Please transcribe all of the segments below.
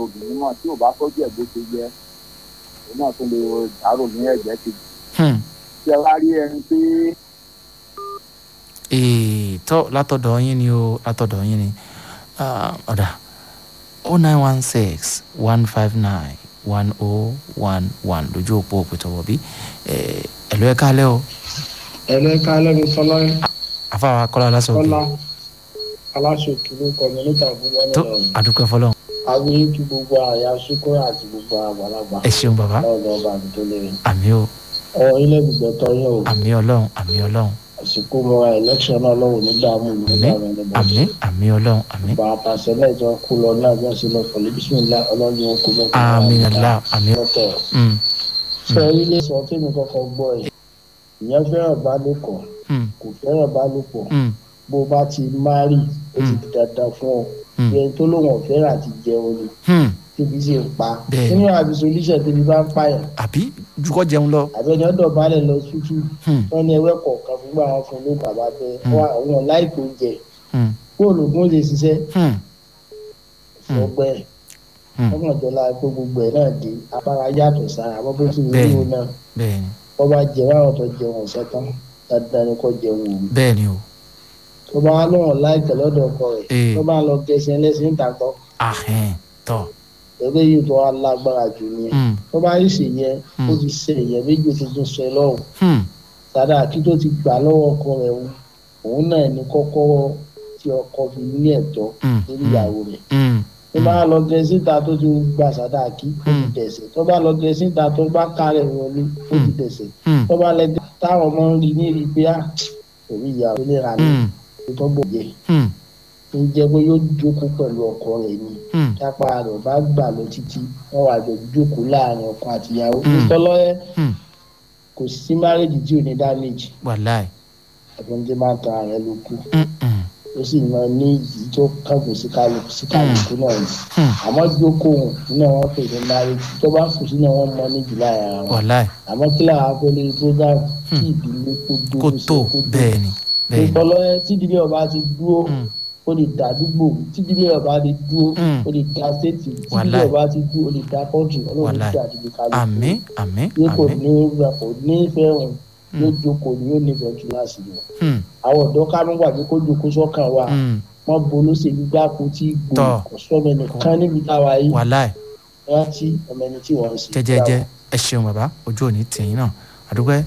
obìnrin náà tí ò bá tọ́jú ẹ̀ bó ṣe yẹ òun náà tún lè dárò ní ẹ̀jẹ̀ kejì Hmm. tí ẹ wá rí ẹni pé Ee, tọ́ látọ̀dọ̀ yín ni o látọ̀dọ̀ yín ni Ah, ọ̀dà o nine one six one five nine one o one one lójú òpó òpètọ̀wọ̀ bí ẹ̀lú ẹ̀ kálẹ̀ o ẹlẹ́ka lẹ́nu sọlá afáwa kọ́lá lásán òkè kọ́lá aláṣọ òkèlú kọ̀mínítà gbogbo tó ọ̀nà àdúpẹ́ fọlọ́n àwọn kí gbogbo àyà ṣúkúrò àti gbogbo àgbàlagbà ẹ ṣeun bàbá lọ́dọ̀ ọba àdúgbò lẹ́yìn. àmì o ọ ilé gbígbẹ́ tọ́ yẹn o àmì ọlọ́run àmì ọlọ́run àsìkò mọ́ra election náà lọ́wọ́ ní dààmú ìlú àmì dààmú ẹni bọ́ àmì àmì ọlọ́run àmì bá a pàṣẹ lẹ́jọ́ kú lọ náà bí wọ́n ṣe lọ fọ̀lẹ́ bísímìlá ọlọ́run ó kú lọ. àmì nàlá àmì lọ́tọ̀ Mm, sọ ilé sọ tí mi kọ́kọ́ gbọ́ ẹ̀ ìyẹn fẹ́ràn bálòpọ̀ mm, kò fẹ́ràn bálòpọ̀ mm, bó bá ti márì ó ti di dandan fún ọ Mm. ìyẹn tó lóun ọ̀fẹ́ràn àti jẹun ni mm. tíbi sì ń pa Bẹ́ẹ̀ni. nínú àbí solution tíbi bá ń pààyàn àbí jukọ jẹun lọ àbẹ̀ni ọ̀dọ̀ balẹ̀ lọ tútù Hmm, wọn ní ẹwẹ́ kọ̀ọ̀kan fún àwọn fún ló bàbá bẹ́ẹ̀ Hmm. wọn àwọn láìpẹ́ oúnjẹ hmm, bóòlù ògùn lè ṣiṣẹ́ hmm, Hmm. ọgbẹ́ ẹ̀ hmm. ọmọdéla pé gbogbo ẹ̀ náà dé apára yàtọ̀ sára àmọ́ bó ti wù Bẹ́ẹ̀ni. ú náà bẹ́ẹ̀ni wọ́n bá jẹ báwọn tó jẹun ọ̀sẹ̀ tán dáadáa ni kò jẹun òru bẹ́ẹ̀ni o tó bá wọn lọ́wọ́ láìpẹ́ lọ́dọ̀ ọkọ rẹ̀ Ee. tó bá ń lọ gẹ̀ẹ́sì ẹlẹ́sìn ìtàkọ́ ahẹ́n tọ́ ẹgbẹ́ yìí tó wá lágbára jù nìyẹn Hmm, tó bá yìí ṣe yẹn Hmm. ó ti ṣe èèyàn méjì tuntun ṣe lọ́rùn hmm, sádà kí tó ti gbà lọ́wọ́ ọkọ rẹ̀ òun òun náà ní kọ́kọ́rọ́ tí ọkọ fi ní ẹ̀tọ́ hmm, lórí ìyàwó rẹ̀ hmm, tó bá lọ gẹ síta tó ti gba sádà kí ó ti Hmm. dẹ̀sẹ̀ tó bá lọ gẹ síta tó bá kárẹ̀ wọlé ó ti dẹ̀sẹ̀ hmm, tó bá lẹ táwọn ọmọ ń rí ní rí pé á òrí ìyàwó lè ra ní hmm, tó bò jẹ hmm, ń jẹ pé yóò jókòó pẹ̀lú ọkọ rẹ̀ ni hmm, tápá rẹ̀ bá gbà lọ títí wọ́n wà jọ jókòó láàrin ọkọ àtìyàwó Hmm. ìtọ́lọ́yẹ hmm. kò sí márèjì tí ò ní dáméjì wàláì ẹ̀fọn tí máa ń tan ààrẹ ló kù Hmm, hmm, ó sì máa ní ìyí tó kángun sí kálukú sí kálukú náà ni hmm. àmọ́ jókòó náà wọ́n pè ní márèjì tó bá kù sí náà wọ́n mọ ní jùlọ ara wọn wàláì àmọ́ kí làwọn akọ́lé program tí ìdílé kó dúró kó sí tó bẹ́ẹ̀ni bẹ́ẹ̀ni ìtọ́lọ́yẹ tí ìdílé ọba ti dúró Hmm, ó lè dá àdúgbò tí ìdílé ọba ti dúró Hmm. ó lè dá stéètì tí ìdílé Wàláì. ọba ti dúró ó lè dá kọ́ńtì ọlọ́run Wàláì. ti àdúgbò kálukú àmì àmì yóò kò àmì ní kò ní fẹ́ wọn yóò jókòó ni yóò nífẹ̀ẹ́ jù láti lọ. Hmm, àwọn ọ̀dọ́ kánú wà pé kó jókòó sọ́kàn wa hmm, wọ́n bolo ṣèlú gbáko tí gbò Tọ́. kò sọ́mọ ẹnìkan níbi táwa yìí wàláì rántí ọmọ ẹni tí wọ́n ń ṣe. jẹjẹjẹ ẹ ṣeun bàbá ojú òní tìyín náà àdúgbò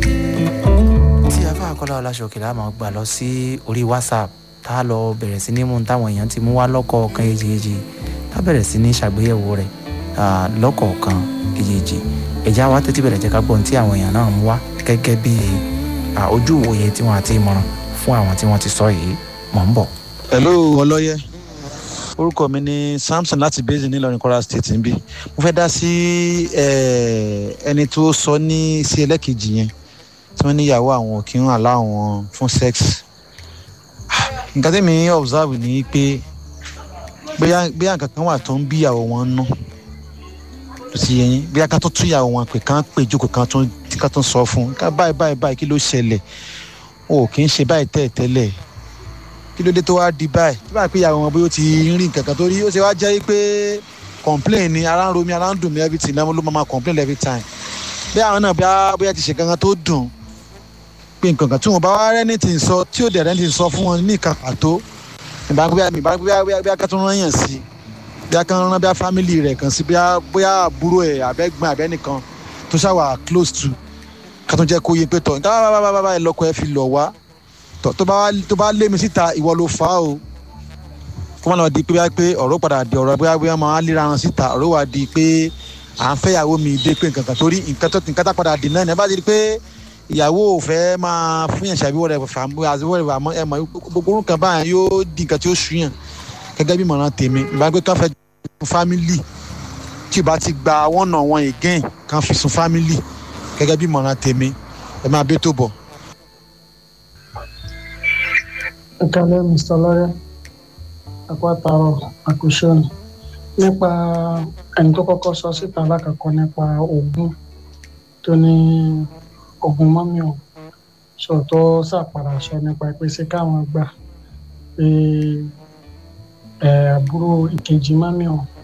tí a bá kọ́lá ọláṣọkè la máa gbà lọ sí orí whatsapp tá a lọ bẹ̀rẹ̀ sí ní mú táwọn èèyàn ti mú wá lọ́kọ̀ọ̀kan èjèèjì tá a bẹ̀rẹ̀ sí ní ṣàgbéyẹ̀wò rẹ̀ ah, lọ́kọ̀ọ̀kan èjèèjì ẹ̀já wa tẹ́tí bẹ̀rẹ̀ jẹ́ ká gbọ́n tí àwọn èèyàn náà mú wá gẹ́gẹ́ bí ah, ojú ìwòye tí wọ́n àti ìmọ̀ràn fún àwọn tí wọ́n ti sọ yìí mọ̀ ń bọ̀. hello ọlọ́yẹ orúkọ mi ni samson láti basin nílọrin kwara state níbí mo fẹ́ dá sí eh, ẹni tó sọ ní sí ẹlẹ́kejì yẹn tí wọ́n níyàwó àwọn òkè ń àlá àwọn fún sex nǹkan tẹ́mi observe ni pé bóyá bóyá nǹkan kan wà tó ń bí ìyàwó wọn nú tó ti yẹn bóyá ká tó tún ìyàwó wọn pé kán pè jókòó kan tó ká tó sọ fún un ká báyìí báyìí báyìí kí ló ṣẹlẹ̀ o kì í ṣe báyìí tẹ́ẹ̀ tẹ́lẹ̀ kí ló dé tó wá di báyìí tí báyìí pé ìyàwó wọn bóyá ó ti ń rí nǹkan kan tó rí ó ṣe wá jẹ́ pé complain ni ara ń ro mi ara ń dùn mí everything náà ló máa máa complain every time bí àwọn náà bóyá bóyá ti ṣe kankan tó dùn pé nǹkan kan tí wọn bá wá rẹ́ni tí ń sọ tí ò dẹ̀ rẹ́ni tí ń sọ fún wọn ní ìka pàtó ìbá bóyá ìbá bóyá bóyá bóyá ká tó rán yàn sí bóyá ká rán bóyá family rẹ̀ kan sí bóyá bóyá àbúrò ẹ̀ àbẹ́gbọ́n àbẹ́nìkan tó ṣàwà close to ká tó jẹ́ kó yé pé tọ̀ nǹkan bá bá bá bá bá ẹ lọ́kọ ẹ fi lọ̀ wá tọ tó bá wá- tó bá lé mi síta ìwọ ló fà á o kó má lọ di pé bá pé ọ̀rọ̀ padà di ọ̀rọ̀ bóyá bóyá máa léra wọn síta ọ̀rọ̀ wà di pé à ń fẹ́ ìyàwó mi dé pé nǹkan kan torí nǹkan tó nǹkan tá padà dì náà ní ẹ bá ti di pé ìyàwó ò fẹ́ máa fún yàn ṣàbí wọ́n rẹ̀ fà mú àti wọ́n rẹ̀ fà mọ́ ẹ mọ̀ gbogbo orúkọ báyìí yóò di nǹkan tí ó sú yàn gẹ́gẹ́ bí mọ̀ràn tèmi ìbá pé káfẹ́ fámìlì tí ò bá ti gba one on one again kan fi sun fámìlì gẹ́gẹ́ bí mọ̀ràn tèmi ẹ máa bẹ́ tó bọ̀. ìkàlẹ̀ mr lọ́yẹ́ àpátarọ̀ àkùsọ̀nù nípa ẹni tó kọ́kọ́ sọ síta lákàkọ́ nípa ogun tó ní ogun mọ́mí ọ̀ sọ tó ṣàpàrà sọ nípa pé ṣé káwọn gbà pé ẹ àbúrò ìkejì mọ́mí ọ̀